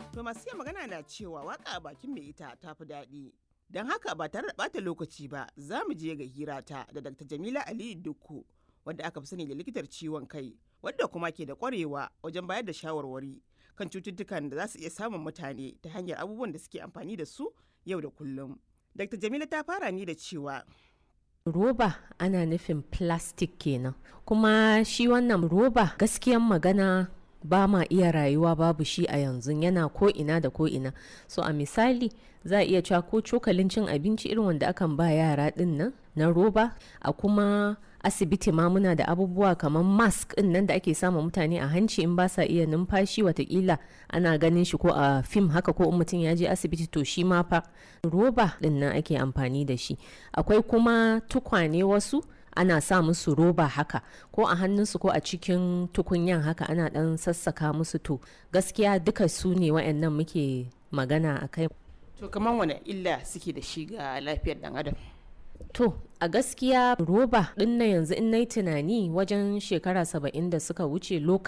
To masu iya magana na cewa waka a bakin mai ita ta fi daɗi. Don haka ba tare da ɓata lokaci ba za mu je ga hirata da Dr. Jamila Aliyu Dukku wadda aka fi sani da likitar ciwon kai wadda kuma ke da ƙwarewa wajen bayar da shawarwari kan cututtukan da za su iya samun mutane ta hanyar abubuwan da suke amfani da su yau da kullum. Dr. Jamila ta fara ni da cewa roba ana nufin plastic kenan kuma shi wannan roba gaskiyan magana ba ma iya rayuwa babu shi a yanzu yana ko ina da ko ina so a misali za a iya cewa ko cokalin cin abinci irin wanda akan ba yara din nan na roba a kuma asibiti ma muna da abubuwa kamar mask din nan da ake sama mutane a hanci in ba sa iya numfashi watakila ana ganin shi ko a fim haka ko in mutum ya je asibiti to shi ma fa roba din nan ake amfani da shi akwai kuma tukwane wasu ana sa musu roba haka ko a hannunsu ko a cikin tukunyan haka ana dan sassaka musu to gaskiya duka su ne wa'annan muke magana a kai to kamar wani illa suke da shi ga lafiyar dan adam. To, a gaskiya roba ɗin na yanzu in nayi tunani wajen shekara saba'in da suka wuce